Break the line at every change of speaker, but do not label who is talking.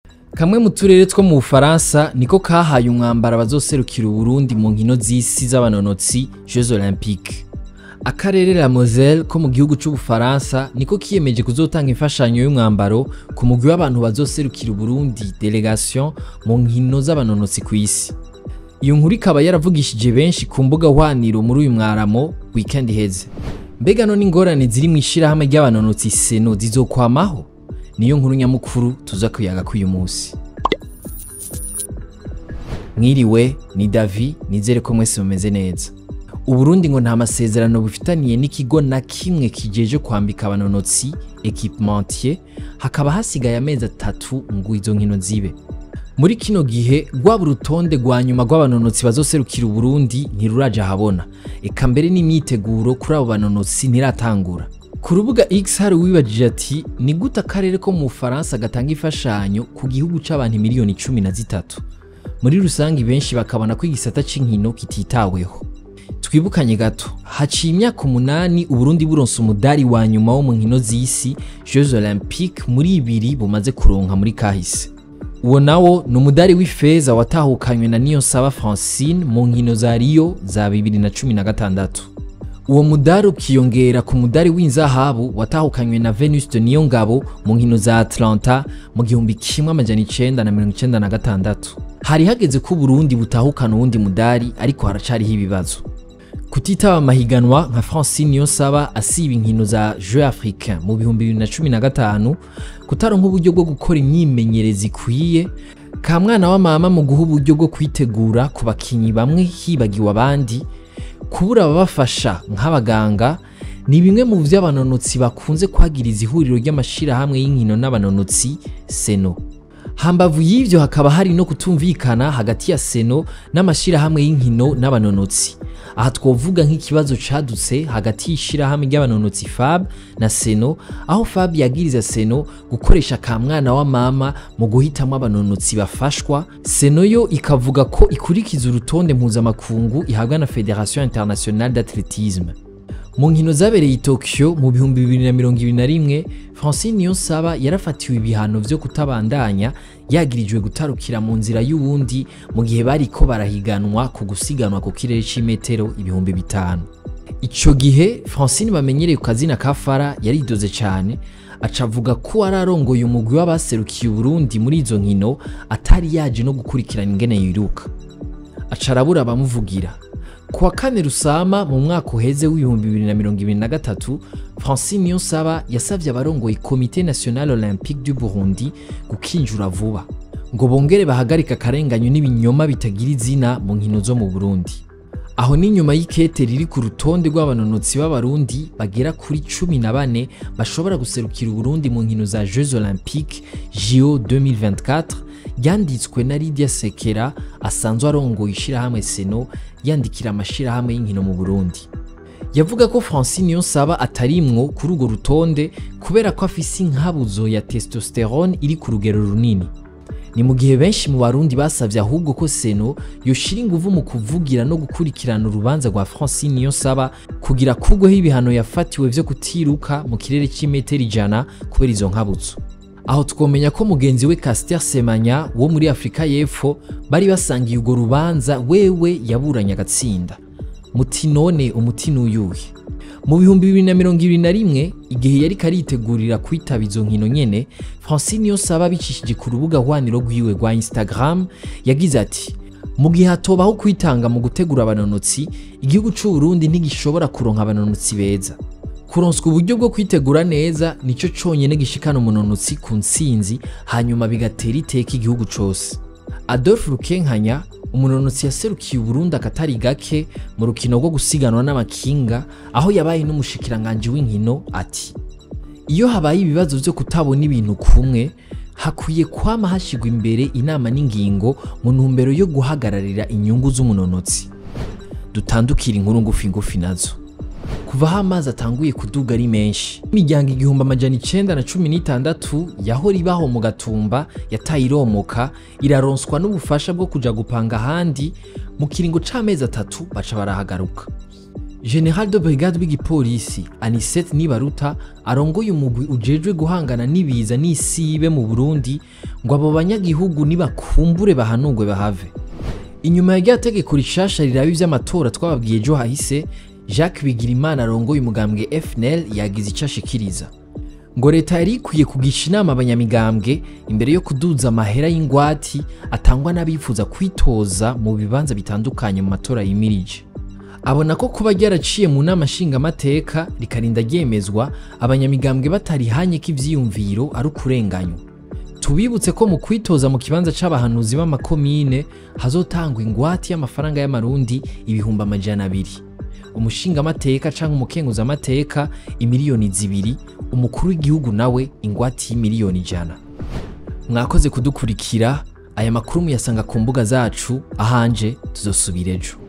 kamwe mu turere two mu bufaransa niko kahaye umwambaro abazoserukira uburundi mu nkino z'isi z'abanonotsi jeux olympique akarere la moselle ko mu gihugu c'ubufaransa niko kiyemeje kuzotanga imfashanyo y'umwambaro ku mugwi w'abantu bazoserukira uburundi delegation mu nkino z'abanonotsi ku isi iyo nkuru ikaba yaravugishije benshi ku mbuga hwaniro muri uyu mwaramo weekend iheze mbega none ingorane ziri mu ishirahamwe ry'abanonotsi seno zizokwamaho niyo nkuru nyamukuru tuza kuyaga k'uyu munsi mwiriwe ni davi nizere ko mwese mumeze neza uburundi ngo nta masezerano bufitaniye n'ikigo na kimwe kijeje kwambika abanonotsi equipementier hakaba hasigaye amezi atatu ngo izo nkino zibe muri kino gihe rwaba urutonde rwa nyuma rw'abanonotsi bazoserukira uburundi ntiruraja ahabona eka mbere n'imyiteguro kuri abo banonotsi ntiratangura ku rubuga x hari uwibajije ati ni gute akarere ko mu bufaransa gatanga imfashanyo ku gihugu c'abantu miliyoni cumi na zitatu muri rusange benshi bakabona ko igisata c'inkino kititaweho twibukanye gato haciye imyaka umunani uburundi buronse umudari wa nyuma wo mu nkino z'isi jeux olympique muri ibiri bumaze kuronka muri kahise uwo nawo ni umudari w'ifeza watahukanywe na niyonsaba francine mu nkino za rio za bibiri na cumi na gatandatu uwo mudari ukiyongera ku mudari w'inzahabu watahukanywe na venuste niyongabo mu nkino za atlanta mu gihumbi kimwe amajana icenda na mirongo icenda na gatandatu hari hageze ko uburundi butahukana uwundi mudari ariko haracariho ibibazo kutitaba amahiganwa nka francine niyonsaba asiba inkino za jeux africain mu bihumbi bibiri na cumi na gatanu kutaronka uburyo bwo gukora imyimenyereza ikwiye ka mwana wa mama mu guha uburyo bwo kwitegura ku bakinyi bamwe hibagiwe abandi kubura ababafasha nk'abaganga ni bimwe mu vyo abanonotsi bakunze kwagiriza ihuriro ry'amashirahamwe y'inkino n'abanonotsi seno hambavu y'ivyo hakaba hari no kutumvikana hagati ya seno n'amashirahamwe y'inkino n'abanonotsi aha twovuga nk'ikibazo cadutse hagati y'ishirahamwe ry'abanonotsi fab na seno aho fab yagiriza seno gukoresha ka mwana wa mama mu guhitamwo abanonotsi bafashwa seno yo ikavuga ko ikurikiza urutonde mpuzamakungu ihabwa na federation internationale d'athletisme mu nkino zabereye i tokyo mu bihumbi bibiri na mirongo ibiri na rimwe francine niyonsaba yarafatiwe ibihano vyo kutabandanya yagirijwe gutarukira mu nzira y'uwundi mu gihe bariko barahiganwa ku gusiganwa ku kirere c'imetero ibihumbi bitanu ico gihe francine bamenyereye ku kazina ka fara yaridoze cane aca avuga ko wari arongoye umugwi w'abaserukiye uburundi muri izo nkino atari yaje no gukurikirana ingene yiruka aca arabura abamuvugira ku wa kane rusama mu mwaka uheze w'ibihumbi bibiri na mirongo ibiri na gatatu francine niyonsaba yasavye abarongoye komite national olympique du burundi gukinjura vuba ngo bongere bahagarika akarenganyo n'ibinyoma bitagira izina mu nkino zo mu burundi aho ni nyuma y'ikete riri ku rutonde rw'abanonotsi b'abarundi bagera kuri cumi na bane bashobora guserukira uburundi mu nkino za jeux olympique jo 2024 ryanditswe na Lydia Sekera asanzwe arongoye ishirahamwe Seno yandikira amashirahamwe y'inkino mu Burundi yavuga ko Francine Niyonsaba atarimwo kuri urwo rutonde kubera ko afise inkabuzo ya testosterone iri ku rugero runini ni mu gihe benshi mu barundi basavye ahubwo ko Seno yoshira inguvu mu kuvugira no gukurikirana urubanza rwa Francine Niyonsaba kugira kugweho ibihano yafatiwe vyo kutiruka mu kirere c'imetero ijana kubera izo nkabuzo aho twomenya ko mugenzi we Caster Semanya wo muri Afrika y'Epfo bari basangiye urwo rubanza wewe yaburanye agatsinda muti none umuti n'uyuhe mu bihumbi bibiri na mirongo ibiri na rimwe igihe yari karitegurira kwitaba izo nkino nyene Francine Niyonsaba abicishije ku rubuga hwaniro rwiwe rwa Instagram yagize ati mu gihe hatobaho kwitanga mu gutegura abanonotsi igihugu c'u Burundi ntigishobora kuronka abanonotsi beza kuronswa uburyo bwo kwitegura neza nico conyene gishikana umunonotsi ku ntsinzi hanyuma bigatera iteka igihugu cose adolphe rukenkanya umunonotsi yaserukiye uburundi akatari gake mu rukino rwo gusiganwa n'amakinga aho yabaye n'umushikiranganji w'inkino ati iyo habaye ibibazo vyo kutabona ibintu kumwe hakwiye kwama hashigwa imbere inama n'ingingo mu ntumbero yo guhagararira inyungu z'umunonotsi dutandukira inkuru ngufi ngufi nazo kuva aho amazi atanguye kuduga ari menshi imiryango igihumbi amajana icenda na cumi n'itandatu yahora ibaho mu gatumba yataye iromoka iraronswa n'ubufasha bwo kuja gupanga ahandi mu kiringo c'amezi atatu baca barahagaruka general de brigade w'igipolisi anisette nibaruta arongoye umugwi ujejwe guhangana n'ibiza n'isibe mu burundi ngo abo banyagihugu nibakumbure bahanurwe bahave inyuma ya rya tegeko rishasha riraba ivy'amatora twababwiye ejo hahise jacques bigirimana arongoye umugambwe fnl yagize ico ashikiriza ngo leta yari ikwiye kugisha inama abanyamigambwe imbere yo kuduza amahera y'ingwati atangwa n'abifuza kwitoza mu bibanza bitandukanye mu matora yimirije abona ko kuba ryaraciye mu nama nshingamateka rikarinda ryemezwa abanyamigambwe batarihanye ko ivyiyumviro ari ukurenganywa tubibutse ko mu kwitoza mu kibanza c'abahanuzi b'amakomine hazotangwa ingwati y'amafaranga y'amarundi ibihumbi amajana abiri umushingamateka canke umukenguzamateka imiliyoni zibiri umukuru w'igihugu nawe ingwati y'imiliyoni ijana mwakoze kudukurikira aya makuru muyasanga ku mbuga zacu ahanje tuzosubira ejo